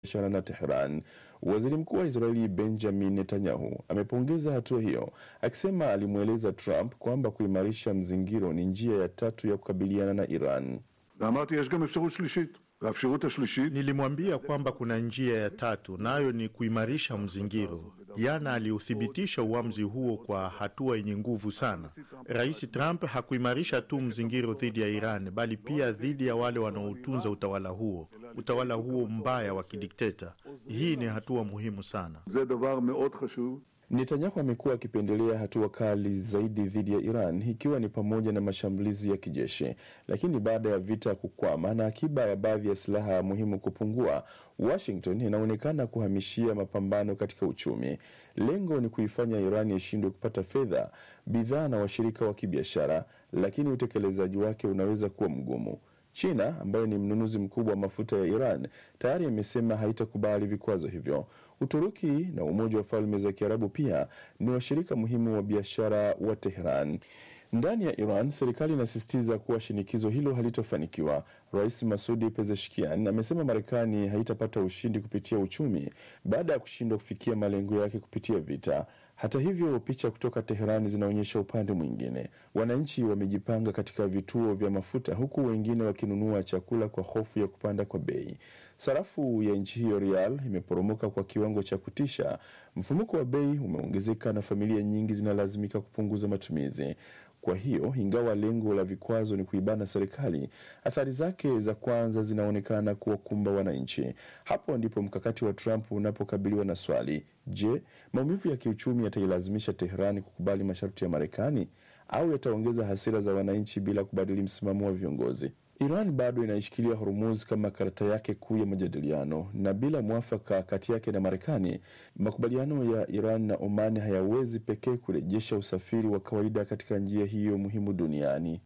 biashara na Tehran. Waziri mkuu wa Israeli Benjamin Netanyahu amepongeza hatua hiyo, akisema alimweleza Trump kwamba kuimarisha mzingiro ni njia ya tatu ya kukabiliana na Iran. ואמרתי, יש גם אפשרות שלישית. והאפשרות השלישית... Nilimwambia kwamba kuna njia ya tatu, nayo ni kuimarisha mzingiro. Jana aliuthibitisha uamuzi huo kwa hatua yenye nguvu sana. Rais Trump hakuimarisha tu mzingiro dhidi ya Iran, bali pia dhidi ya wale wanaotunza utawala huo, utawala huo mbaya wa kidikteta. Hii ni hatua muhimu sana. זה דבר מאוד חשוב. Netanyahu amekuwa akipendelea hatua kali zaidi dhidi ya Iran ikiwa ni pamoja na mashambulizi ya kijeshi, lakini baada ya vita kukwama na akiba ya baadhi ya silaha muhimu kupungua, Washington inaonekana kuhamishia mapambano katika uchumi. Lengo ni kuifanya Iran ishindwe kupata fedha, bidhaa na washirika wa kibiashara, lakini utekelezaji wake unaweza kuwa mgumu. China ambayo ni mnunuzi mkubwa wa mafuta ya Iran tayari imesema haitakubali vikwazo hivyo. Uturuki na Umoja wa Falme za Kiarabu pia ni washirika muhimu wa biashara wa Tehran. Ndani ya Iran, serikali inasisitiza kuwa shinikizo hilo halitofanikiwa. Rais Masudi Pezeshkian amesema Marekani haitapata ushindi kupitia uchumi baada ya kushindwa kufikia malengo yake kupitia vita. Hata hivyo, picha kutoka Teherani zinaonyesha upande mwingine. Wananchi wamejipanga katika vituo vya mafuta, huku wengine wakinunua chakula kwa hofu ya kupanda kwa bei. Sarafu ya nchi hiyo rial imeporomoka kwa kiwango cha kutisha. Mfumuko wa bei umeongezeka na familia nyingi zinalazimika kupunguza matumizi. Kwa hiyo ingawa lengo la vikwazo ni kuibana serikali, athari zake za kwanza zinaonekana kuwakumba wananchi. Hapo ndipo mkakati wa Trump unapokabiliwa na swali: je, maumivu ya kiuchumi yatailazimisha Teherani kukubali masharti ya Marekani au yataongeza hasira za wananchi bila kubadili msimamo wa viongozi? Iran bado inaishikilia Hormuz kama karata yake kuu ya majadiliano, na bila mwafaka kati yake na Marekani, makubaliano ya Iran na Oman hayawezi pekee kurejesha usafiri wa kawaida katika njia hiyo muhimu duniani.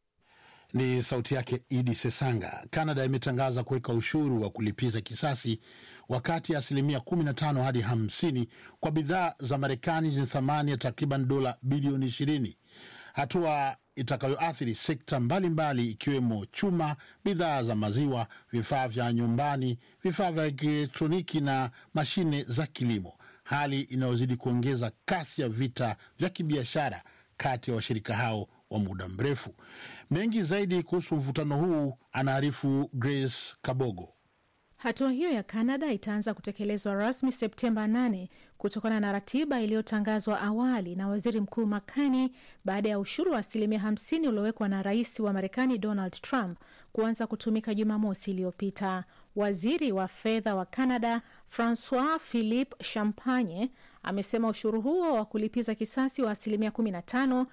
Ni sauti yake Idi Sesanga. Kanada imetangaza kuweka ushuru wa kulipiza kisasi wakati ya asilimia 15 hadi 50 kwa bidhaa za Marekani zenye thamani ya takriban dola bilioni 20, hatua itakayoathiri sekta mbalimbali ikiwemo chuma, bidhaa za maziwa, vifaa vya nyumbani, vifaa vya kielektroniki na mashine za kilimo, hali inayozidi kuongeza kasi ya vita vya kibiashara kati ya washirika hao wa muda mrefu. Mengi zaidi kuhusu mvutano huu anaarifu Grace Kabogo. Hatua hiyo ya Canada itaanza kutekelezwa rasmi Septemba 8 kutokana na ratiba iliyotangazwa awali na waziri mkuu Makani baada ya ushuru wa asilimia 50 uliowekwa na rais wa Marekani Donald Trump kuanza kutumika Jumamosi iliyopita. Waziri wa fedha wa Canada Francois Philippe Champagne amesema ushuru huo wa kulipiza kisasi wa asilimia 15,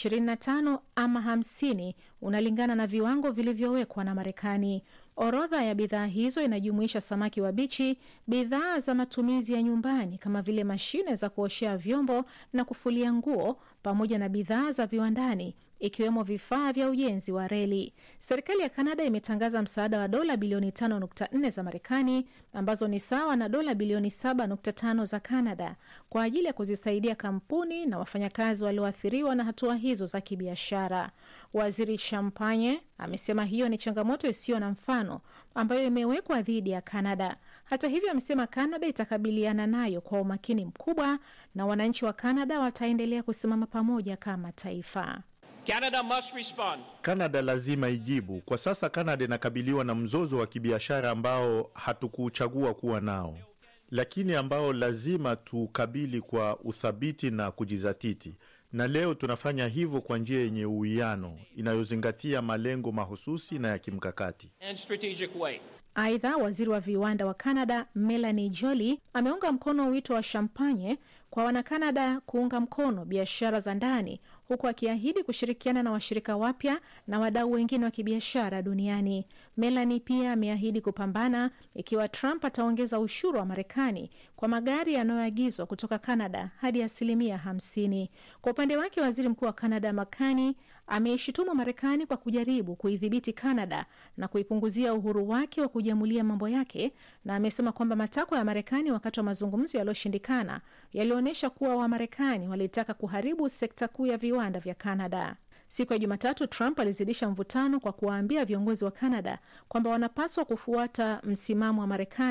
25 ama 50 unalingana na viwango vilivyowekwa na Marekani. Orodha ya bidhaa hizo inajumuisha samaki wabichi, bidhaa za matumizi ya nyumbani kama vile mashine za kuoshea vyombo na kufulia nguo, pamoja na bidhaa za viwandani ikiwemo vifaa vya ujenzi wa reli. Serikali ya Kanada imetangaza msaada wa dola bilioni 5.4 za Marekani ambazo ni sawa na dola bilioni 7.5 za Kanada kwa ajili ya kuzisaidia kampuni na wafanyakazi walioathiriwa na hatua hizo za kibiashara. Waziri Champagne amesema hiyo ni changamoto isiyo na mfano ambayo imewekwa dhidi ya Kanada. Hata hivyo, amesema Kanada itakabiliana nayo kwa umakini mkubwa na wananchi wa Kanada wataendelea kusimama pamoja kama taifa. Canada must respond. Kanada lazima ijibu. Kwa sasa Kanada inakabiliwa na mzozo wa kibiashara ambao hatukuchagua kuwa nao, lakini ambao lazima tukabili kwa uthabiti na kujizatiti, na leo tunafanya hivyo kwa njia yenye uwiano inayozingatia malengo mahususi na ya kimkakati. and strategic way. Aidha, waziri wa viwanda wa Canada Melanie Joly ameunga mkono wito wa Champagne kwa Wanakanada kuunga mkono biashara za ndani huku akiahidi kushirikiana na washirika wapya na wadau wengine wa kibiashara duniani. Melanie pia ameahidi kupambana ikiwa Trump ataongeza ushuru wa Marekani kwa magari yanayoagizwa kutoka Canada hadi asilimia hamsini. Kwa upande wake, waziri mkuu wa Canada Makani ameishutumu Marekani kwa kujaribu kuidhibiti Canada na kuipunguzia uhuru wake wa kujiamulia mambo yake, na amesema kwamba matakwa ya Marekani wakati wa mazungumzo yaliyoshindikana yalionyesha kuwa Wamarekani walitaka kuharibu sekta kuu ya viwanda vya Canada. Siku ya Jumatatu, Trump alizidisha mvutano kwa kuwaambia viongozi wa Canada kwamba wanapaswa kufuata msimamo wa Marekani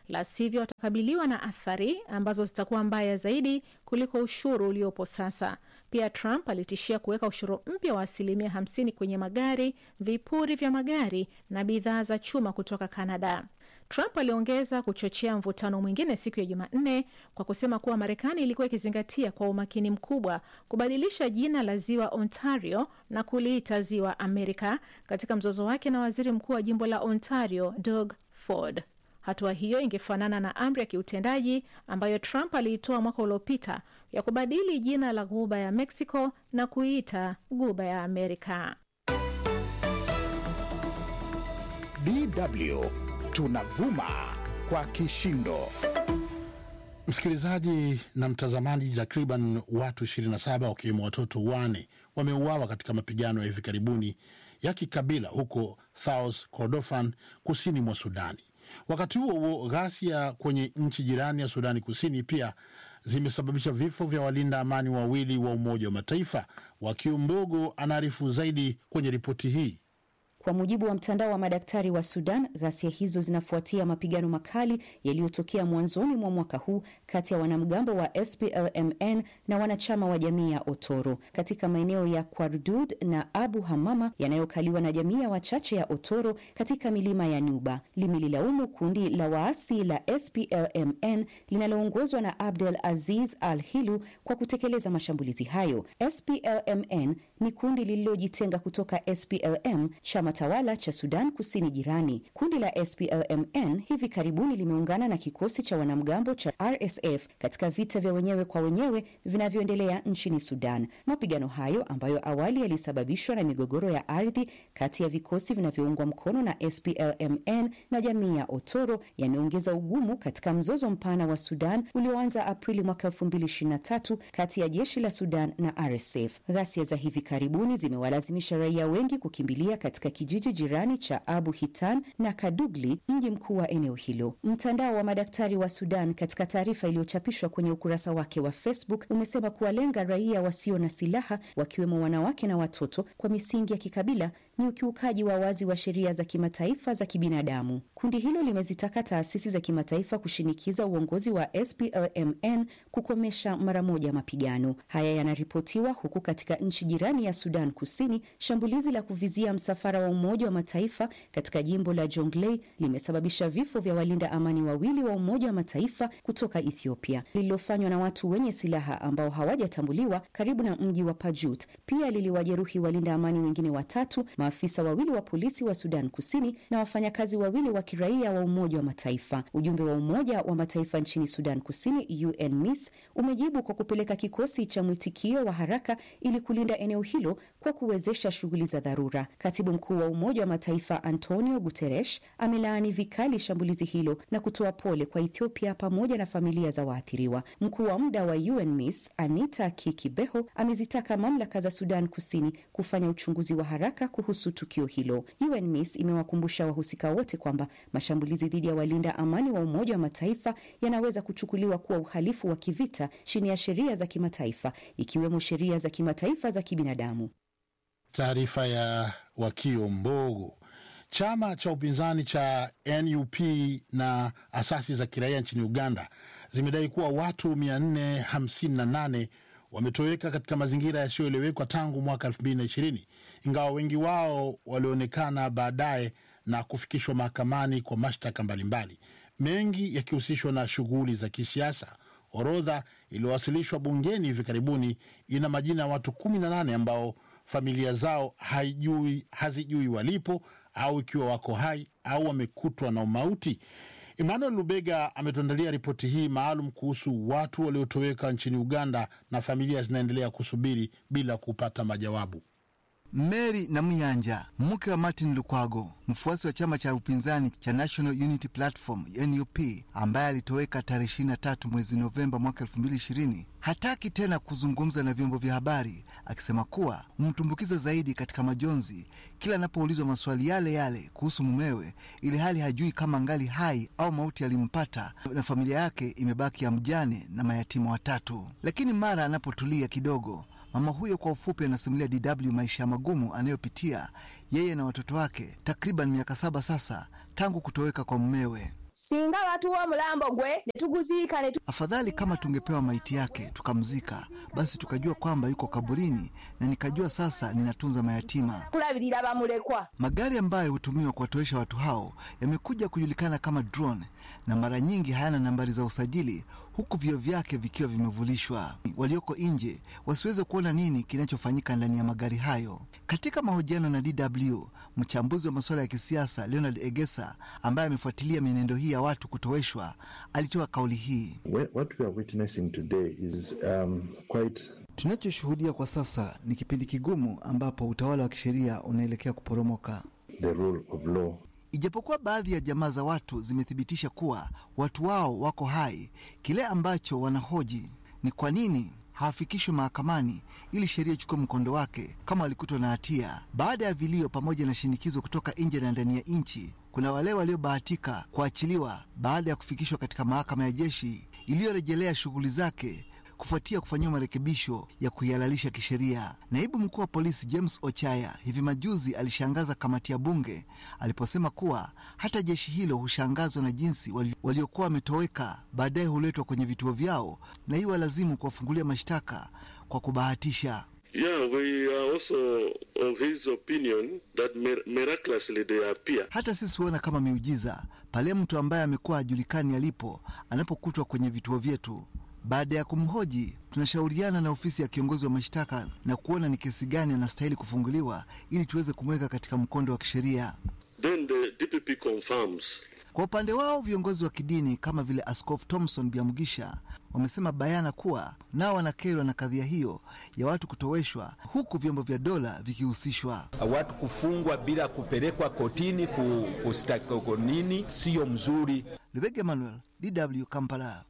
la sivyo watakabiliwa na athari ambazo zitakuwa mbaya zaidi kuliko ushuru uliopo sasa. Pia Trump alitishia kuweka ushuru mpya wa asilimia 50 kwenye magari, vipuri vya magari na bidhaa za chuma kutoka Canada. Trump aliongeza kuchochea mvutano mwingine siku ya Jumanne kwa kusema kuwa Marekani ilikuwa ikizingatia kwa umakini mkubwa kubadilisha jina la ziwa Ontario na kuliita ziwa Amerika katika mzozo wake na waziri mkuu wa jimbo la Ontario Doug Ford. Hatua hiyo ingefanana na amri ya kiutendaji ambayo Trump aliitoa mwaka uliopita ya kubadili jina la ghuba ya Mexico na kuiita ghuba ya Amerika. DW tunavuma kwa kishindo. Msikilizaji na mtazamaji, takriban watu 27 wakiwemo watoto wane wameuawa katika mapigano ya hivi karibuni ya kikabila huko South Kordofan, kusini mwa Sudani. Wakati huo huo, ghasia kwenye nchi jirani ya Sudani Kusini pia zimesababisha vifo vya walinda amani wawili wa Umoja wa Mataifa. Wakiumbogo anaarifu zaidi kwenye ripoti hii. Kwa mujibu wa mtandao wa madaktari wa Sudan, ghasia hizo zinafuatia mapigano makali yaliyotokea mwanzoni mwa mwaka huu kati ya wanamgambo wa SPLMN na wanachama wa jamii ya Otoro katika maeneo ya Kwardud na Abu Hamama yanayokaliwa na jamii ya wachache ya Otoro katika milima ya Nuba. Limelilaumu kundi la waasi la SPLMN linaloongozwa na Abdel Aziz Al Hilu kwa kutekeleza mashambulizi hayo. SPLMN ni kundi lililojitenga kutoka SPLM, chama tawala cha Sudan Kusini jirani. Kundi la SPLMN hivi karibuni limeungana na kikosi cha wanamgambo cha RSF katika vita vya wenyewe kwa wenyewe vinavyoendelea nchini Sudan. Mapigano hayo ambayo awali yalisababishwa na migogoro ya ardhi kati ya vikosi vinavyoungwa mkono na SPLMN na jamii ya Otoro yameongeza ugumu katika mzozo mpana wa Sudan ulioanza Aprili mwaka 2023 kati ya jeshi la Sudan na RSF. Ghasia za hivi karibuni zimewalazimisha raia wengi kukimbilia katika kijiji jirani cha Abu Hitan na Kadugli, mji mkuu wa eneo hilo. Mtandao wa madaktari wa Sudan, katika taarifa iliyochapishwa kwenye ukurasa wake wa Facebook, umesema kuwalenga raia wasio na silaha, wakiwemo wanawake na watoto, kwa misingi ya kikabila ni ukiukaji wa wazi wa sheria za kimataifa za kibinadamu. Kundi hilo limezitaka taasisi za kimataifa kushinikiza uongozi wa SPLMN kukomesha mara moja mapigano haya. Yanaripotiwa huku katika nchi jirani ya Sudan Kusini, shambulizi la kuvizia msafara wa Umoja wa Mataifa katika jimbo la Jonglei limesababisha vifo vya walinda amani wawili wa Umoja wa Mataifa kutoka Ethiopia, lililofanywa na watu wenye silaha ambao hawajatambuliwa karibu na mji wa Pajut. Pia liliwajeruhi walinda amani wengine watatu maafisa wawili wa polisi wa Sudan Kusini na wafanyakazi wawili wa kiraia wa Umoja wa Mataifa. Ujumbe wa Umoja wa Mataifa nchini Sudan Kusini, UNMISS, umejibu kwa kupeleka kikosi cha mwitikio wa haraka ili kulinda eneo hilo kwa kuwezesha shughuli za dharura. Katibu mkuu wa Umoja wa Mataifa Antonio Guterres amelaani vikali shambulizi hilo na kutoa pole kwa Ethiopia pamoja na familia za waathiriwa. Mkuu wa muda wa UNMISS Anita Kikibeho amezitaka mamlaka za Sudan Kusini kufanya uchunguzi wa haraka kuhusu tukio hilo. UNMISS imewakumbusha wahusika wote kwamba mashambulizi dhidi ya walinda amani wa Umoja wa Mataifa yanaweza kuchukuliwa kuwa uhalifu wa kivita chini ya sheria za kimataifa ikiwemo sheria za kimataifa za kibinadamu. Taarifa ya Wakio Mbogo. Chama cha upinzani cha NUP na asasi za kiraia nchini Uganda zimedai kuwa watu 458 wametoweka katika mazingira yasiyoelewekwa tangu mwaka 2020 ingawa wengi wao walionekana baadaye na kufikishwa mahakamani kwa mashtaka mbalimbali, mengi yakihusishwa na shughuli za kisiasa. Orodha iliyowasilishwa bungeni hivi karibuni ina majina ya watu 18 ambao familia zao haijui, hazijui walipo au ikiwa wako hai au wamekutwa na umauti. Emmanuel Lubega ametuandalia ripoti hii maalum kuhusu watu waliotoweka nchini Uganda na familia zinaendelea kusubiri bila kupata majawabu. Mary Namuyanja, mke wa Martin Lukwago, mfuasi wa chama cha upinzani cha National Unity Platform NUP, ambaye alitoweka tarehe 23 mwezi Novemba mwaka 2020, hataki tena kuzungumza na vyombo vya habari, akisema kuwa humtumbukiza zaidi katika majonzi kila anapoulizwa maswali yale yale kuhusu mumewe, ili hali hajui kama ngali hai au mauti yalimpata na familia yake imebaki ya mjane na mayatima watatu. Lakini mara anapotulia kidogo Mama huyo kwa ufupi anasimulia DW maisha magumu anayopitia yeye na watoto wake takriban miaka saba sasa tangu kutoweka kwa mumewe. singa batuwa omulambo gwe ne tuguziika ne Afadhali kama tungepewa maiti yake tukamzika, basi tukajua kwamba yuko kaburini, na nikajua sasa ninatunza mayatima. kulabirira bamulekwa Magari ambayo hutumiwa kuwatowesha watu hao yamekuja kujulikana kama drone na mara nyingi hayana nambari za usajili, huku vioo vyake vikiwa vimevulishwa. Walioko nje wasiweze kuona nini kinachofanyika ndani ya magari hayo. Katika mahojiano na DW, mchambuzi wa masuala ya kisiasa Leonard Egesa, ambaye amefuatilia mienendo hii ya watu kutoweshwa, alitoa kauli hii. What we are witnessing today is um, quite Tunachoshuhudia kwa sasa ni kipindi kigumu ambapo utawala wa kisheria unaelekea kuporomoka. the rule of law. Ijapokuwa baadhi ya jamaa za watu zimethibitisha kuwa watu wao wako hai, kile ambacho wanahoji ni kwa nini hawafikishwi mahakamani ili sheria ichukue mkondo wake kama walikutwa na hatia. Baada ya vilio pamoja na shinikizo kutoka nje na ndani ya nchi, kuna wale waliobahatika kuachiliwa baada ya kufikishwa katika mahakama ya jeshi iliyorejelea shughuli zake kufuatia kufanyiwa marekebisho ya kuihalalisha kisheria. Naibu mkuu wa polisi James Ochaya hivi majuzi alishangaza kamati ya bunge aliposema kuwa hata jeshi hilo hushangazwa na jinsi wali- waliokuwa wametoweka baadaye huletwa kwenye vituo vyao na hiyo walazimu kuwafungulia mashtaka kwa kubahatisha. Yeah, we are also of his opinion that mir- miraculously they appear. Hata sisi huona kama miujiza pale mtu ambaye amekuwa hajulikani alipo anapokutwa kwenye vituo vyetu. Baada ya kumhoji, tunashauriana na ofisi ya kiongozi wa mashtaka na kuona ni kesi gani anastahili kufunguliwa ili tuweze kumweka katika mkondo wa kisheria. Then the DPP confirms. Kwa upande wao, viongozi wa kidini kama vile Askofu Thomson Biamugisha wamesema bayana kuwa nao wanakerwa na kadhia hiyo ya watu kutoweshwa, huku vyombo vya dola vikihusishwa. watu kufungwa bila kupelekwa kotini ku- kustaki nini, siyo mzuri. Lubega Emmanuel, DW Kampala.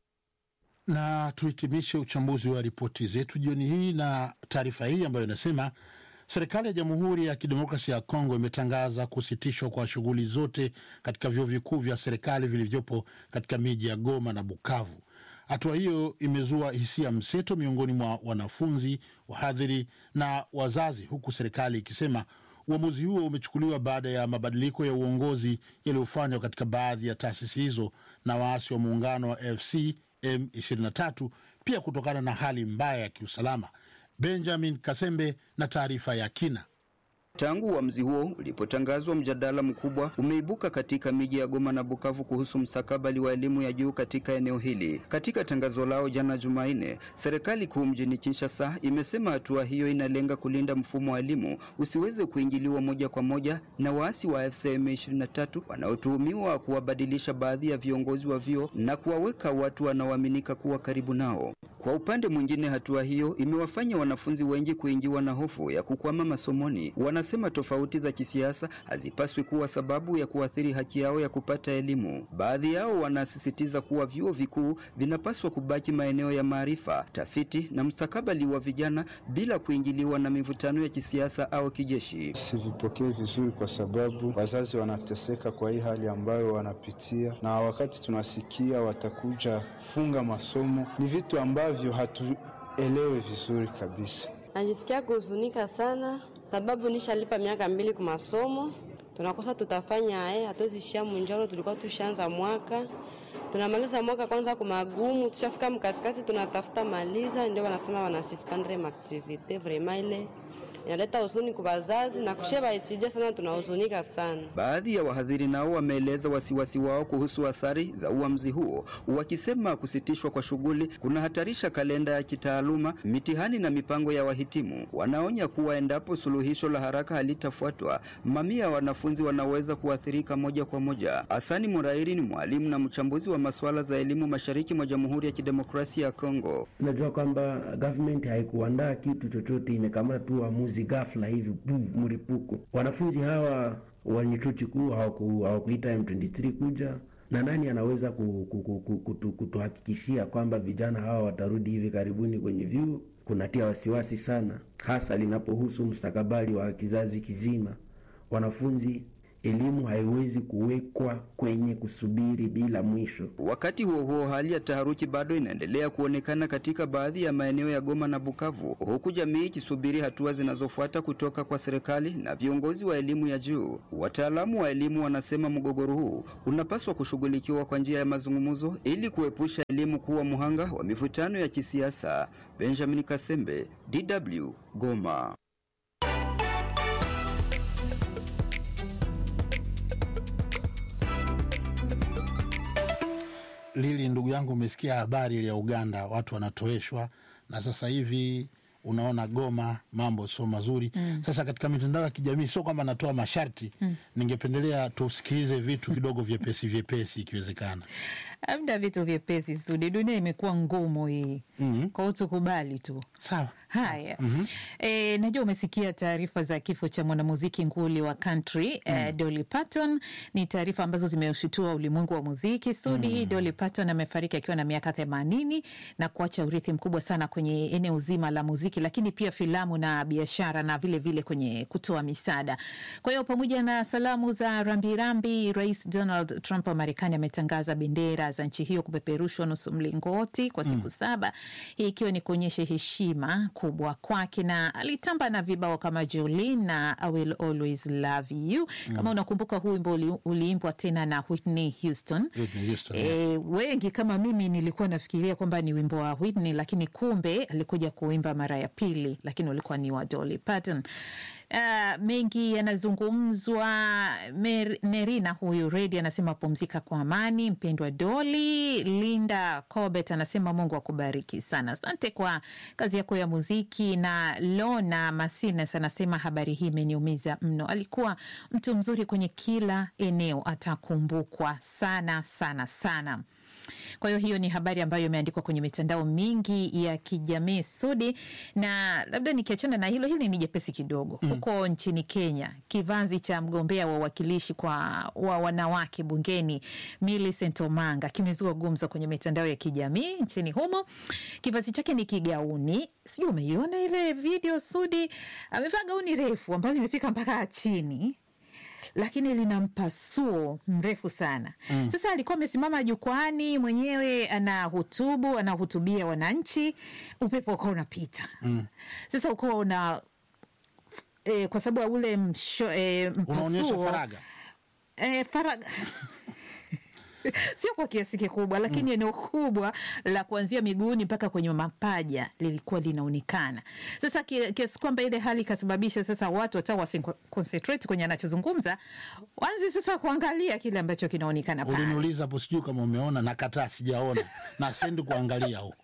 na tuhitimishe uchambuzi wa ripoti zetu jioni hii na taarifa hii ambayo inasema serikali ya Jamhuri ya Kidemokrasia ya Kongo imetangaza kusitishwa kwa shughuli zote katika vyuo vikuu vya serikali vilivyopo katika miji ya Goma na Bukavu. Hatua hiyo imezua hisia mseto miongoni mwa wanafunzi, wahadhiri na wazazi, huku serikali ikisema uamuzi huo umechukuliwa baada ya mabadiliko ya uongozi yaliyofanywa katika baadhi ya taasisi hizo na waasi wa muungano wa AFC M23, pia kutokana na hali mbaya ya kiusalama. Benjamin Kasembe na taarifa ya kina. Tangu uamuzi huo ulipotangazwa, mjadala mkubwa umeibuka katika miji ya Goma na Bukavu kuhusu mstakabali wa elimu ya juu katika eneo hili. Katika tangazo lao jana Jumanne, serikali kuu mjini Kinshasa imesema hatua hiyo inalenga kulinda mfumo wa elimu usiweze kuingiliwa moja kwa moja na waasi wa AFC M23 wanaotuhumiwa kuwabadilisha baadhi ya viongozi wa vyuo na kuwaweka watu wanaoaminika kuwa karibu nao. Kwa upande mwingine, hatua hiyo imewafanya wanafunzi wengi kuingiwa na hofu ya kukwama masomoni. Wanasema tofauti za kisiasa hazipaswi kuwa sababu ya kuathiri haki yao ya kupata elimu. Baadhi yao wanasisitiza kuwa vyuo vikuu vinapaswa kubaki maeneo ya maarifa, tafiti na mustakabali wa vijana bila kuingiliwa na mivutano ya kisiasa au kijeshi. Sivipokee vizuri kwa sababu wazazi wanateseka kwa hii hali ambayo wanapitia, na wakati tunasikia watakuja funga masomo, ni vitu ambavyo hatuelewe vizuri kabisa. Najisikia kuhuzunika sana sababu nishalipa miaka mbili kwa masomo, tunakosa tutafanya eh, hatuwezi shia munjoro. Tulikuwa tushaanza mwaka, tunamaliza mwaka kwanza kwa magumu, tushafika mkatikati, tunatafuta maliza, ndio wanasema wanasuspendre maaktivite. Vraiment ile inaleta huzuni kwa wazazi na kusheba etija sana, tunahuzunika sana. Baadhi ya wahadhiri nao wameeleza wasiwasi wao kuhusu athari za uamuzi huo, wakisema kusitishwa kwa shughuli kunahatarisha kalenda ya kitaaluma, mitihani na mipango ya wahitimu. Wanaonya kuwa endapo suluhisho la haraka halitafuatwa, mamia ya wanafunzi wanaweza kuathirika moja kwa moja. Hasani Murairi ni mwalimu na mchambuzi wa masuala za elimu mashariki mwa Jamhuri ya Kidemokrasia ya Kongo. Tunajua kwamba government haikuandaa kitu chochote, imekamata tu uamuzi ghafla hivi bu mripuko. Wanafunzi hawa wenye chuo kikuu hawakuita M23 kuja na nani anaweza kutuhakikishia kwamba vijana hawa watarudi hivi karibuni kwenye vyuo? Kunatia wasiwasi sana, hasa linapohusu mustakabali wa kizazi kizima. Wanafunzi elimu haiwezi kuwekwa kwenye kusubiri bila mwisho. Wakati huo huo, hali ya taharuki bado inaendelea kuonekana katika baadhi ya maeneo ya Goma na Bukavu, huku jamii ikisubiri hatua zinazofuata kutoka kwa serikali na viongozi wa elimu ya juu. Wataalamu wa elimu wanasema mgogoro huu unapaswa kushughulikiwa kwa njia ya mazungumzo ili kuepusha elimu kuwa mhanga wa mivutano ya kisiasa. Benjamin Kasembe, DW, Goma. Lili, ndugu yangu, umesikia habari ile ya Uganda, watu wanatoeshwa na sasa hivi unaona Goma mambo sio mazuri Mm. Sasa katika mitandao ya kijamii sio kwamba natoa masharti Mm. ningependelea tusikilize vitu kidogo vyepesi vyepesi ikiwezekana. Amda vitu vyepesi Sudi, dunia imekuwa ngumu hii mm kwa hiyo tukubali tu. Sawa. Haya. Mhm. E, najua umesikia taarifa za kifo cha mwanamuziki nguli wa country mm. e, Dolly Parton. Ni taarifa ambazo zimeshutua ulimwengu wa muziki Sudi. Mm. Dolly Parton amefariki akiwa na miaka themanini na kuacha urithi mkubwa sana kwenye eneo zima la muziki, lakini pia filamu na biashara na vile vile kwenye kutoa misaada. Kwa hiyo pamoja na salamu za rambirambi, Rais Donald Trump wa Marekani ametangaza bendera za nchi hiyo kupeperushwa nusu mlingoti kwa siku Mm. saba, hii ikiwa ni kuonyesha heshima kubwa kwake, na alitamba na vibao kama Jolene na I will always love you. Kama Mm. unakumbuka huu wimbo uli- uliimbwa tena na Whitney Houston. Whitney Houston, E, yes. wengi kama mimi nilikuwa nafikiria kwamba ni wimbo wa Whitney, lakini kumbe alikuja kuimba mara ya pili, lakini ulikuwa ni wa Dolly Parton. Uh, mengi yanazungumzwa. Mer- Nerina huyu Redi anasema pumzika kwa amani, mpendwa Doli. Linda Corbett anasema Mungu akubariki sana, asante kwa kazi yako ya muziki. Na Lona Masines anasema habari hii imeniumiza mno, alikuwa mtu mzuri kwenye kila eneo, atakumbukwa sana sana sana. Kwa hiyo hiyo ni habari ambayo imeandikwa kwenye mitandao mingi ya kijamii Sudi, na labda nikiachana na hilo, hili ni jepesi kidogo. Mm. Huko nchini Kenya, kivanzi cha mgombea wa uwakilishi kwa wa wanawake bungeni Millicent Omanga kimezua gumzo kwenye mitandao ya kijamii nchini humo. Kivazi chake ni kigauni, sijui umeiona ile video Sudi, amevaa gauni refu ambalo limefika mpaka chini lakini lina mpasuo mrefu sana Mm. sasa alikuwa amesimama jukwani mwenyewe anahutubu anahutubia wananchi upepo ukawa unapita Mm. sasa ukawa una e, kwa sababu ya ule msho, e, Unaonyesha mpasuo faraga. e, faraga sio kwa kiasi kikubwa lakini eneo kubwa la kuanzia miguuni mpaka kwenye mapaja lilikuwa linaonekana sasa ki- kiasi kwamba ile hali ikasababisha sasa watu hata wasiconcentrate kwenye anachozungumza wanzi sasa kuangalia kile ambacho kinaonekana pale Uliniuliza hapo, sijui kama umeona. Nakataa, sijaona na sendi kuangalia huko,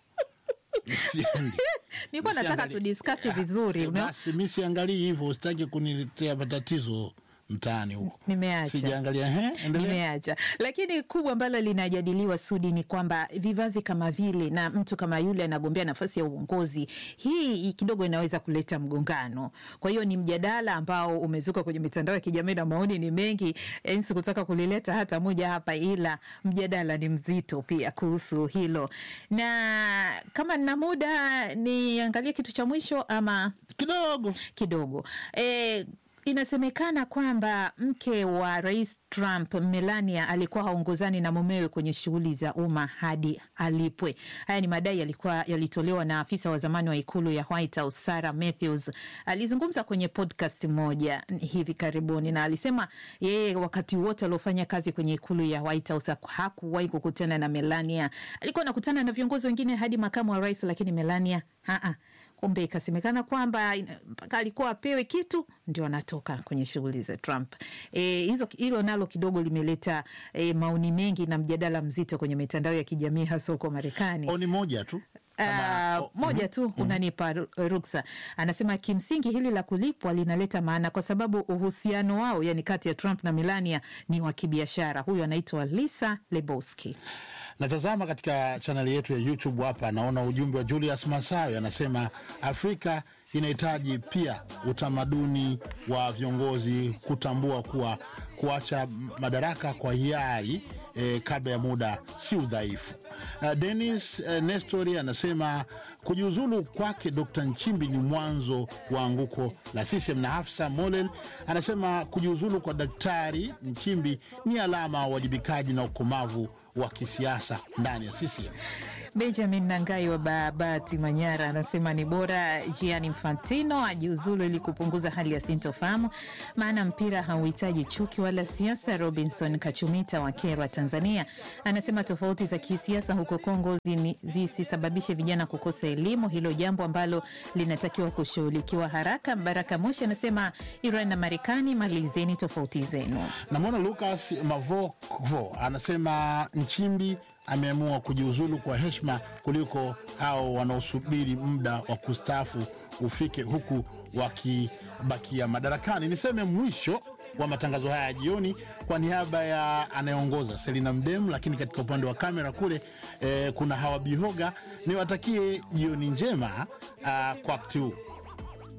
siendi. nilikuwa nataka Nisiangalie. tudiskasi vizuri Eh, una- Basi mi siangalii hivyo, usitaki kuniletea matatizo mtaani huko. nimeacha Sijaangalia. Ehe, endelea. nimeacha lakini kubwa ambalo linajadiliwa Sudi ni kwamba vivazi kama vile na mtu kama yule anagombea nafasi ya uongozi, hii kidogo inaweza kuleta mgongano. Kwa hiyo ni mjadala ambao umezuka kwenye mitandao ya kijamii na maoni ni mengi. Yani sikutaka kulileta hata moja hapa, ila mjadala ni mzito pia kuhusu hilo, na kama nina muda niangalie kitu cha mwisho ama kidogo kidogo e, Inasemekana kwamba mke wa rais Trump, Melania, alikuwa haongozani na mumewe kwenye shughuli za umma hadi alipwe. Haya ni madai yalikuwa yalitolewa na afisa wa zamani wa ikulu ya White House Sarah Matthews. Alizungumza kwenye podcast moja hivi karibuni, na alisema yeye wakati wote aliofanya kazi kwenye ikulu ya White House hakuwahi kukutana na Melania. Alikuwa anakutana na viongozi wengine hadi makamu wa rais, lakini Melania haa kumbe ikasemekana kwamba ina- mpaka alikuwa apewe kitu ndio anatoka kwenye shughuli za Trump. E, hizo hilo nalo kidogo limeleta e, maoni mengi na mjadala mzito kwenye mitandao ya kijamii hasa huko Marekani. Oni moja tu Uh, moja tu unanipa ru- ruksa. Anasema kimsingi hili la kulipwa linaleta maana kwa sababu uhusiano wao, yani kati ya Trump na Melania ni wa kibiashara. Huyu anaitwa Lisa Lebowski. Natazama katika chaneli yetu ya YouTube hapa, naona ujumbe wa Julius Masayo anasema Afrika inahitaji pia utamaduni wa viongozi kutambua kuwa kuacha madaraka kwa hiari eh, kabla ya muda si udhaifu. Uh, Denis uh, Nestori anasema kujiuzulu kwake Dr. Nchimbi ni mwanzo wa anguko la CCM, na Hafsa Molel anasema kujiuzulu kwa Daktari Nchimbi ni alama ya uwajibikaji na ukomavu wa kisiasa ndani ya CCM. Benjamin Nangai wa Babati, Manyara, anasema ni bora Gianni Infantino ajiuzulu ili kupunguza hali ya sintofahamu, maana mpira hauhitaji chuki wala siasa. Robinson Kachumita wa Kerwa, Tanzania, anasema tofauti za kisiasa huko Kongo zini- zisisababishe vijana kukosa elimu, hilo jambo ambalo linatakiwa kushughulikiwa haraka. Baraka Moshi anasema Iran na Marekani, malizeni tofauti zenu. Namwona Lucas Mavokvo anasema Nchimbi ameamua kujiuzulu kwa heshima kuliko hao wanaosubiri muda wa kustaafu ufike huku wakibakia madarakani. Niseme mwisho wa matangazo haya ya jioni kwa niaba ya anayeongoza Selina Mdemu, lakini katika upande wa kamera kule eh, kuna Hawa Bihoga. Niwatakie jioni njema ah, kwa wakati huu.